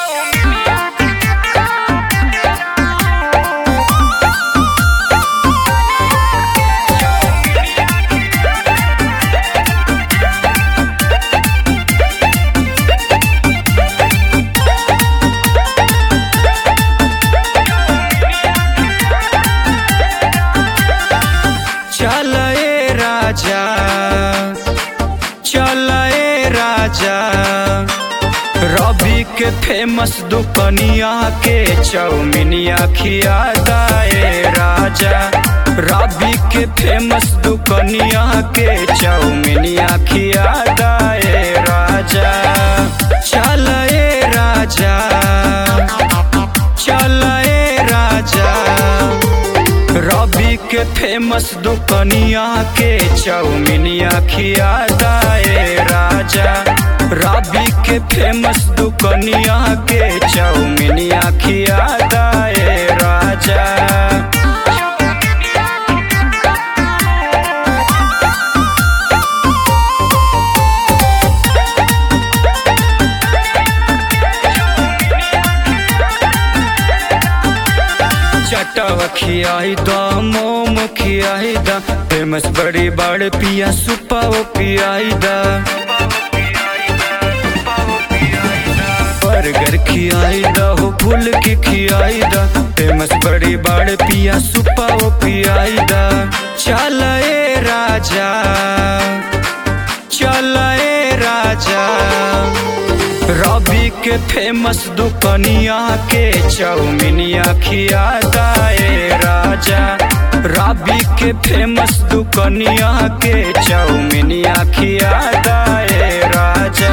चल ए राजा चल ए राजा रवि के फेमस दुकनिया के चौमिनिया खिया दाए राजा रवि के फेमस दुकनिया के चौमिनिया खिया दाए राजा चल ए राजा चल ए राजा रवि के फेमस दुकनिया के चौमिनिया खिया दाए राजा रवि के फेमस दुकनिया के चौमिनिया खिया दाए राजा चटव खियाई द मोम खियाई द फेमस बड़ी बड़ पिया सुपाव पियाई द बर्गर खियाई द हो फूल की खियाई द फेमस बड़ी बड़ पिया सुपाव पियाई द चल ए राजा चल ए राजा रवि के फेमस दुकनिया के चौमिनिया खिया दाए राजा रवि के फेमस दुकनिया के चौमिनिया खिया दाए राजा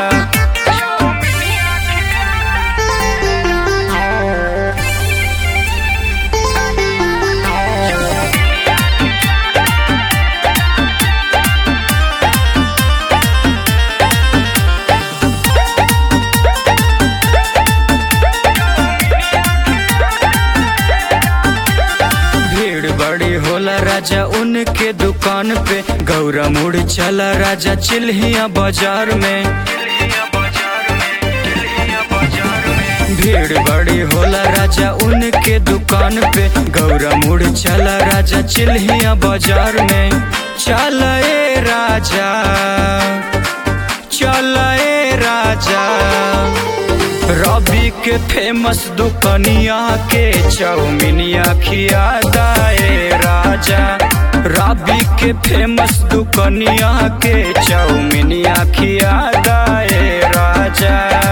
भीड़ बड़ी होला राजा उनके दुकान पे गौरा मुड़ चला राजा चिल्हिया बाजार में भीड़ बड़ी होला राजा उनके दुकान पे गौरा मुड़ चला राजा चिल्हिया बाजार में चल ए राजा चल ए राजा रवि के फेमस दुकनिया के चौमिनिया खिया दाए राजा रवि के फेमस दुकनिया के चौमिनिया खिया दाए राजा